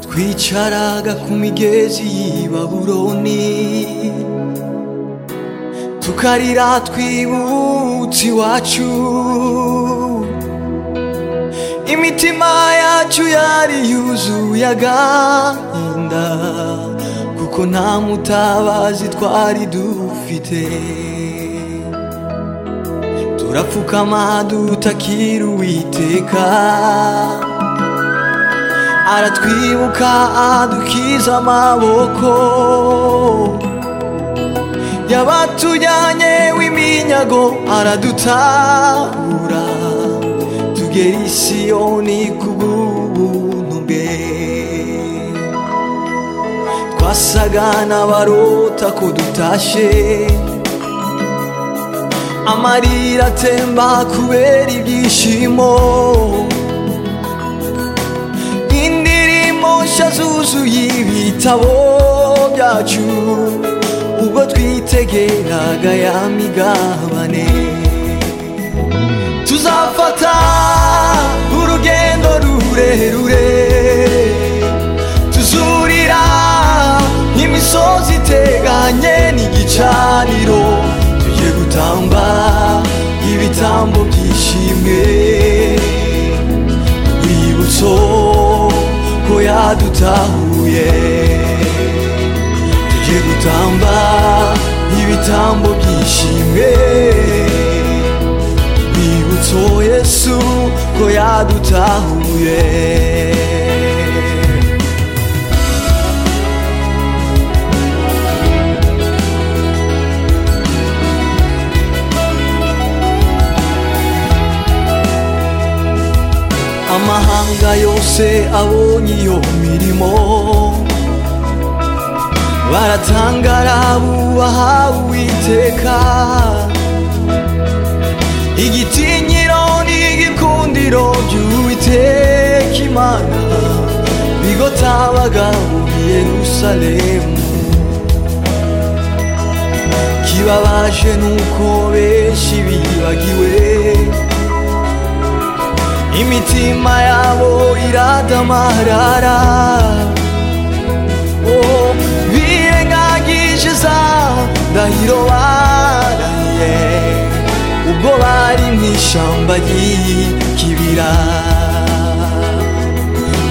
twicaraga ku migezi y'i babuloni tukarira twibutse iwacu imitima yacu yari yuzuye agahinda kuko nta mutabazi twari dufite turapfukama dutakira uwiteka aratwibuka adukiza amaboko yabatujyanye w'iminyago aradutabura tugera i siyoni kubw'ubuntu bwe twasaga n'abarota ko dutashe amarira atemba kubera ibyishimo imosha zuzuye ibitabo byacu ubwo twitegeraga ya migabane tuzafata urugendo rurerure tuzurira imisozi iteganye n'igicaniro tujye gutamba ibitambo byishimwe urwibutso ko yadutahuye tujye gutamba ibitambo byishimwe urwibutso yesu ko yadutahuye amahanga yose abonye iyo mirimo baratangara bubaha uwiteka igitinyiro n'igikundiro by'uwiteka imana bigotabaga muri yerusalemu kibabaje nuko benshi bibagiwe imitima yabo iradamarara oh, birengagije za ndahiro baraye ubwo bari mu ishyamba ry'ikibira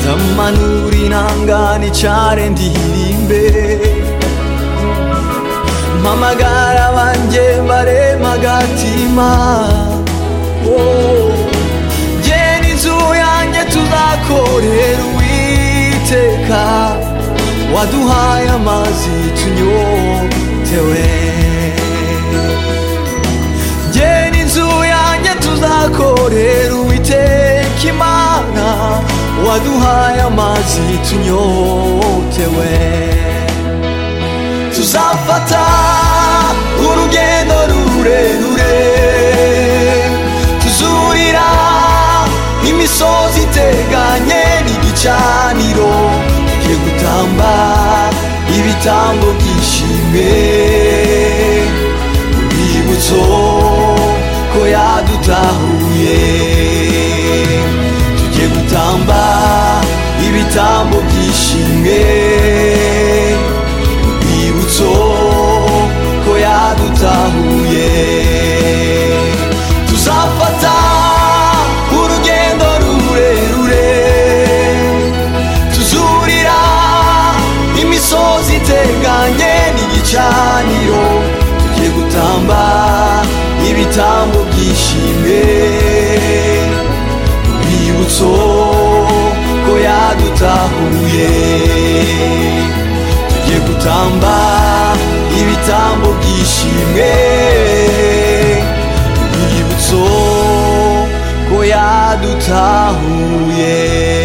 ndamanura inangane cyane ndirimbe mpamagara banjye baremagatima oh. inzu yanjye tuzakorera uwiteka waduhaye amazi tunyotewe ngena inzu yanjye tuzakorera uwiteka imana waduhaye amazi tunyotewe tuzafata urugendo rurerure tuzurira imisozi iteganye n'igicaniro tugiye gutamba ibitambo byishime urwibutso ko yadutahuye tugiye gutamba ibitambo byishime urwibutso ko yadutahuye tuzafata urugendo rurerure tuzurira imisozi iteganye n'igicaniro tugiye gutamba ibitambo byishime urwibutso ko yadutahuye tugiye gutamba ibitambo byishime urwibutso ko yadutahuye